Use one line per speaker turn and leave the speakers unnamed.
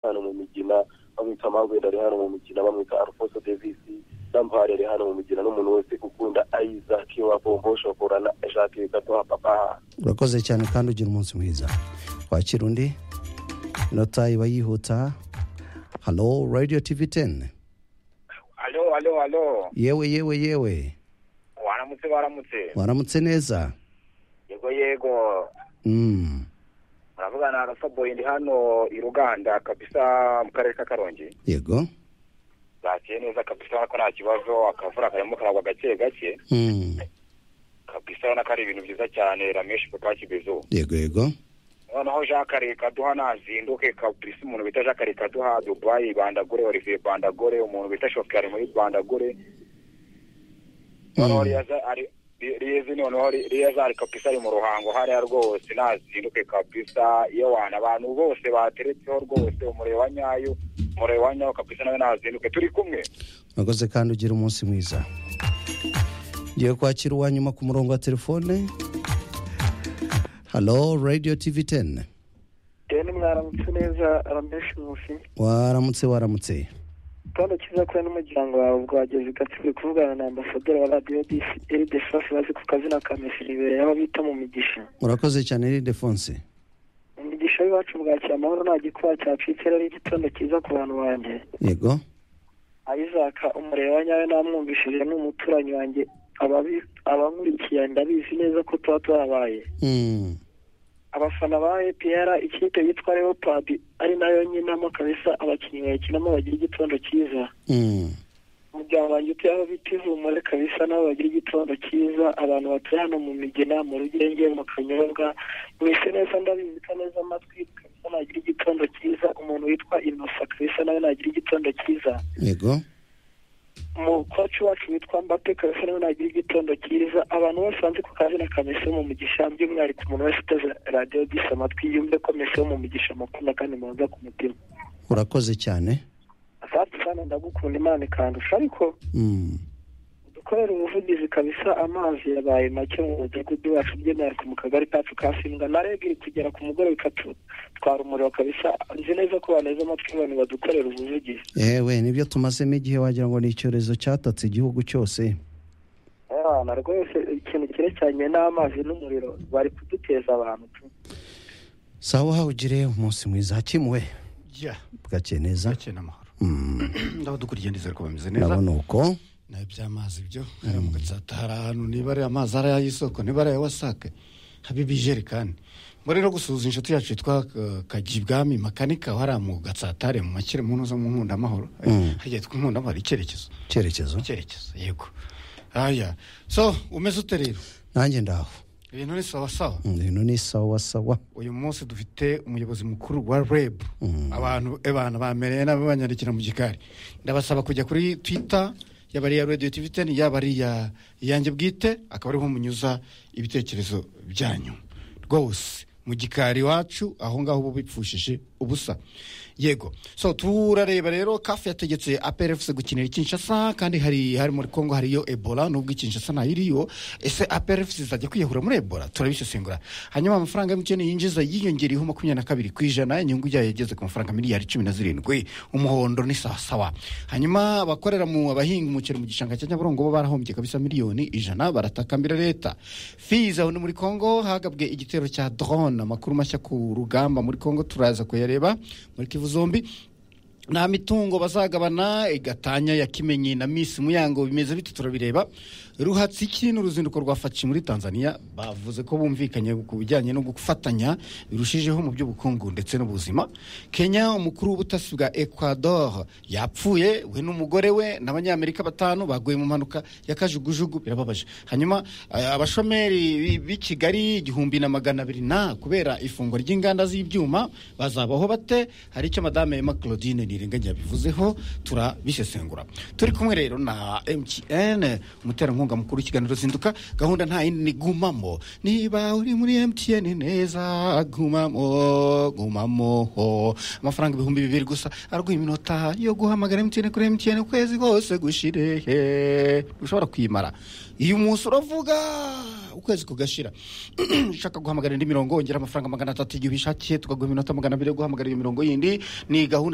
hano mu migina bamwita magwenda ari hano mu migina bamwita alfonso davis n'ampari ari hano mu migina n'umuntu wese ukunda isaac wa bombo shokora na jacques gatoha papa
urakoze cyane kandi ugira umunsi mwiza wakira undi inota iba yihuta hano radiyo tivi teni
alo alo alo
yewe yewe yewe
waramutse waramutse
waramutse neza
yego yego
Mm,
muravugana na faboyi ndi hano i ruganda kabisa mu karere ka karongi
yego
bakiye neza kabisa urabona ko nta kibazo akavura karimo karagwa gake gake
Mm,
kabisa urabona ko ari ibintu byiza cyane rameshi papa kibezo
yego yego
noneho jacques rekaduha nazinduke kabisa umuntu bita jacques rekaduha dubayi bandagore olivier bandagore umuntu bita shoferi muri bandagore noneho
Mm,
riyaza ari rizi noneho riyaza ari kabisa ari mu ruhango hariya rwose nazinduke kabisa iyo wana abantu bose bateretseho rwose umureba nyayo umureba nyayo kabisa nawe nazinduke turi kumwe
urakoze kandi ugira umunsi mwiza ngiye kwakira uwa nyuma ku murongo wa telefone halo radiyo tivi teni
deni mwaramutse neza arameshi musi
waramutse waramutse
kandi cyiza kure n'umuryango wawe bwageze ugatswe kuvugana na ambasaderi wa radiyo eridefonse bazi ku kazina ka mesi ribere aho bita mu migisha
urakoze cyane ridefonse
mu migisha y'iwacu bwakira amahoro nta gikuba cyacitse rero igitondo cyiza ku bantu banjye
yego
ayizaka umureba nyawe namwumvishije n'umuturanyi wanjye ababi- abankurikiye ndabizi neza ko tuba twabaye
Mm,
abafana ba epr ikipe yitwa leopard ari nayo nyinamo kabisa abakinnyi bayikinamo bagira igitondo cyiza
mm,
umuryango wanjye utuye aho bita ivumure kabisa nabo bagira igitondo cyiza abantu batuye hano mu migina mu rugenge mu kanyobwa mwese neza ndabibika neza amatwi kabisa nagira igitondo cyiza umuntu witwa inosa kabisa nawe nagira igitondo cyiza
yego
umukoci wacu witwa mbape kabisa nawe nagira igitondo cyiza abantu bose banze ku kazina ka mesi wo mu mugisha by'umwihariko umuntu wese uteze radiyo disi amatwi yumve ko mesi wo mu mugisha amukunda kandi mubanza ku mutima
urakoze cyane
asati sana ndagukunda imana ikandusha ariko
Mm,
dukorera ubuvugizi kabisa amazi yabaye make mu mudugudu wacu by'umwihariko mu kagari kacu ka simbwa na reg iri kugera ku mugoroba ikatutwara umuriro kabisa nzi neza ko baneza amatwi abantu badukorera ubuvugizi
yewe nibyo tumasemo igihe wagira ngo ni icyorezo cyatatse igihugu cyose
abana rwose ikintu cyerekeranye n'amazi n'umuriro bari kuduteza abantu
sawa ugire umunsi mwiza hakimuwe
ya
bwakeye neza
gake n'amahoro
Mm,
ndabadukuriye ndizera ko bameze neza
urabona uko
nawe by'amazi byo haramuka nsata hari ahantu niba ari amazi ari ay'isoko niba ari aya wasake haba ibijerekani mba rero gusuhuza inshuti yacu yitwa eh, kagibwami makanika waramuga nsatare mu makire mu ntuza mu nkundamahoro
Mm.
hajya yitwa inkundamahoro icyerekezo
icyerekezo
icyerekezo yego aya so umeze ute rero
nanjye ndaho
ibintu ni sawa sawa
ibintu ni sawa sawa
uyu munsi dufite umuyobozi mukuru wa rebu
Mm.
abantu abantu bamereye nabo banyandikira mu gikari ndabasaba kujya kuri twita yaba ari iya radiyo tivi teni yaba ari iya iyanjye bwite akaba ariho munyuza ibitekerezo byanyu rwose mu gikari iwacu aho ngaho uba bipfushije ubusa yego so turareba rero kafu yategetse aperefusi gukinira ikinshasa kandi hari hari muri kongo hariyo ebola nubwo ikinshasa ntayo iriyo ese aperefusi zajya kwiyahura muri ebola turabisesengura hanyuma amafaranga emutiyeni yinjiza yiyongereyeho makumyabiri na kabiri ku ijana inyungu yayo yageze ku mafaranga miliyari cumi na zirindwi umuhondo ni sawasawa hanyuma abakorera mu abahinga umuceri mu gishanga cya nyabarongo bo barahombye kabisa miliyoni ijana baratakambira leta fiza aho ni muri kongo hagabwe igitero cya drone amakuru mashya ku rugamba muri kongo turaza kuyareba muri kivu zombi nta mitungo bazagabana igatanya ya kimenyi na misi muyango bimeze biti turabireba ruhatsiki n'uruzinduko rwa faci muri tanzania bavuze ko bumvikanye ku bijyanye no gufatanya birushijeho mu by'ubukungu ndetse n'ubuzima kenya umukuru w'ubutasi bwa ecuador yapfuye we n'umugore we n'abanyamerika batanu baguye mu mpanuka y'akajugujugu birababaje hanyuma eh, abashomeri b'i kigali igihumbi na magana abiri na kubera ifungwa ry'inganda z'ibyuma bazabaho bate hari icyo madame ema claudine nirenganya yabivuzeho turabisesengura turi kumwe rero na mtn umuterankunga mukuru w'ikiganiro zinduka gahunda nta yindi ni gumamo niba uri muri mtn neza gumamo gumamo amafaranga ibihumbi bibiri gusa araguha iminota yo guhamagara mtn kuri mtn ukwezi kose gushirehe ushobora kuyimara iyo umunsi uravuga ukwezi kugashira ushaka guhamagara indi mirongo ongera amafaranga magana atatu igihe ubishakiye tukaguha iminota magana abiri yo guhamagara iyo mirongo yindi ni gahunda